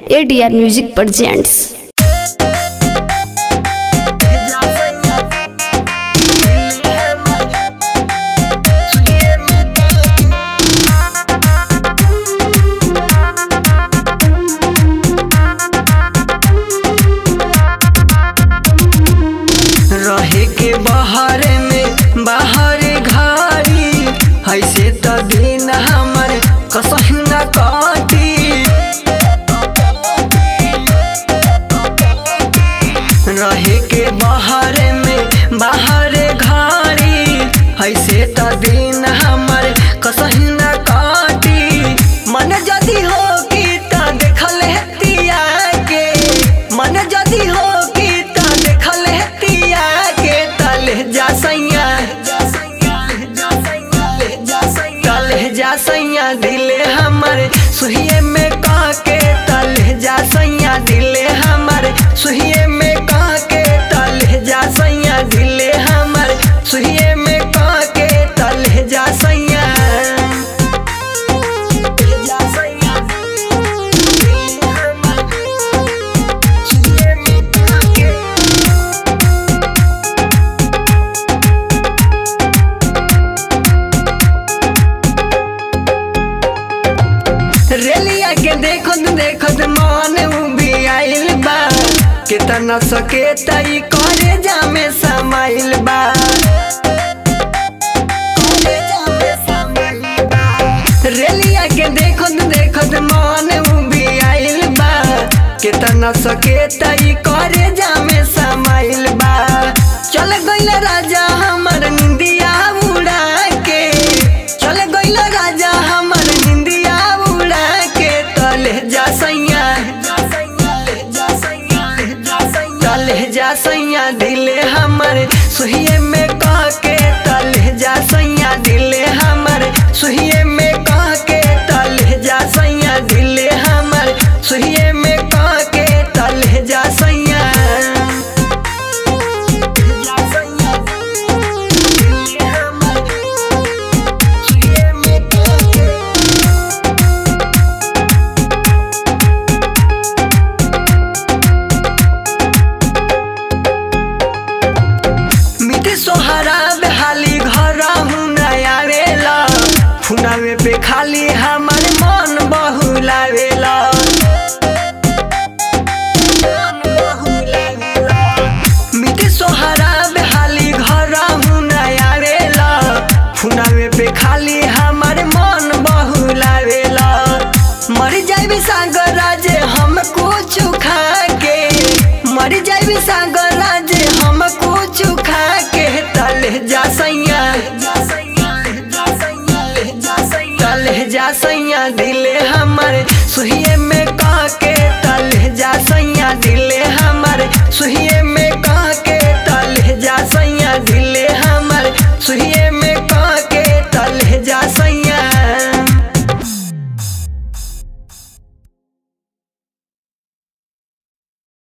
ADR music presents रहे के बहरे में बाहर घारी ऐसे त दिन हमर कसही न काटी रहे के बहरे में बाहर घारी ऐसे त दिन हमर कसही न काटी मन जदी हो की त देखल हेतिया के मन जदी हो की त देखल हेतिया के तले जा सैया तले जा सैया दिले हमर सुहिए में कह के तले जा सैया दिले हमर सुहिए में कह के तले जा सैया दिले हमर सुहिए में कह के तले जा सैया जा सैया दिले हमर सुहिए में कह के रेलिया के देखत देखत मन उबी आइल बा कितना सके तई करे जामे समाइल बा रेलिया के देखत देखत मन उबी आइल बा कितना सके तई करे जामे समाइल बा चल गइल राजा हमर निंदिया उड़ा के चल गइल राजा हमर निंदिया उड़ा के तले जा सैया तले जा सैया दिले हमर सुहिए में कह के तले जा सैया दिले हमर सुहिए में कह के तले जा सैया दिले हमर सुहिए में कह के तले जा सैया जा सैया दिले हमर सुहिए में कह के मिट्टी सोहरा बेहाली घर आवेला फुनावे पे खाली हमर मन बहुलावेला मिट्टी सोहरा बेहाली घर आवेला फुनावे पे खाली हमर मन बहुलावेला मर जाबी सागर राजे हम कुछ खा के मर जाबी सागर राजे हम कुछ खा के तले जा सैया तले जा सैया दिले हमर सुहिए में